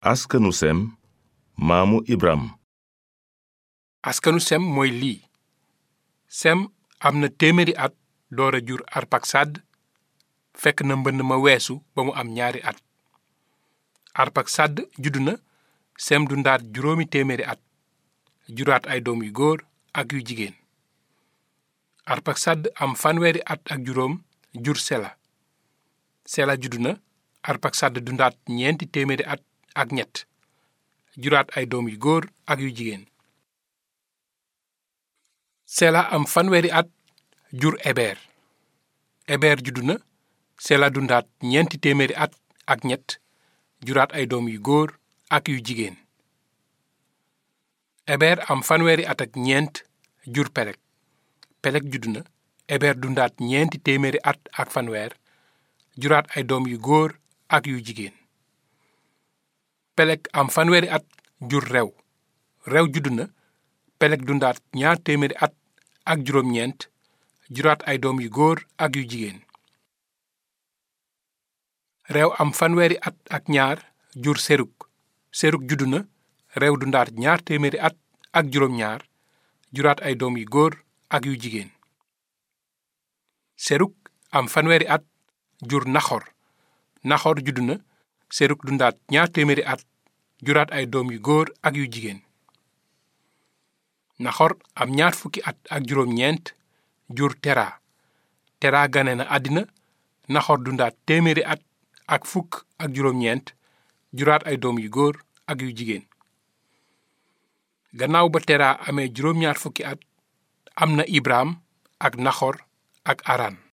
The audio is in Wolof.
askanu sem maamu ibram askanu sem mooy lii sem am na téeméeri at door a jur arpaksad fekk na mbënn ma weesu ba mu am ñaari at arpaksad juddu na sem dundaat juróomi téeméeri at juraat ay doom yu góor ak yu jigéen arpaksad am fanweeri at ak juróom jur sela sela juddu na arpaksad dundaat ñeenti téeméeri at ak ñett juraat ay doom yu góor ak yu jigéen sela am fanweeri at jur eber eber juddu na sela dundaat ñeenti téeméeri at ak ñett juraat ay doom yu góor ak yu jigéen eber am fanweeri at ak ñeent jur pelek pelek juddu na eber dundaat ñeenti téeméeri at ak fanweer juraat ay doom yu góor ak yu jigéen pelek am fanweeri at jur rew rew juddu na pelek dundaat ñaar téeméeri at ak juróom-ñeent juraat ay doom yu góor ak yu jigéen rew am fanweeri at ak ñaar jur seruk seruk juddu na rew dundaat ñaar téeméeri at ak juróom-ñaar juraat ay doom yu góor ak yu jigéen seruk am fanweeri at jur naxor naxor juddu na seruk dundaat ñaar téeméeri at juraat ay doom yu góor ak yu jigéen naxor am ñaar fukki at ak juróom-ñeent jur tera tera gane na àddina naxor dundaat téeméeri at ak fukk ak juróom-ñeent juraat ay doom yu góor ak yu jigéen gannaaw ba tera amee juróom-ñaar fukki at am na ibraam ak naxor ak aran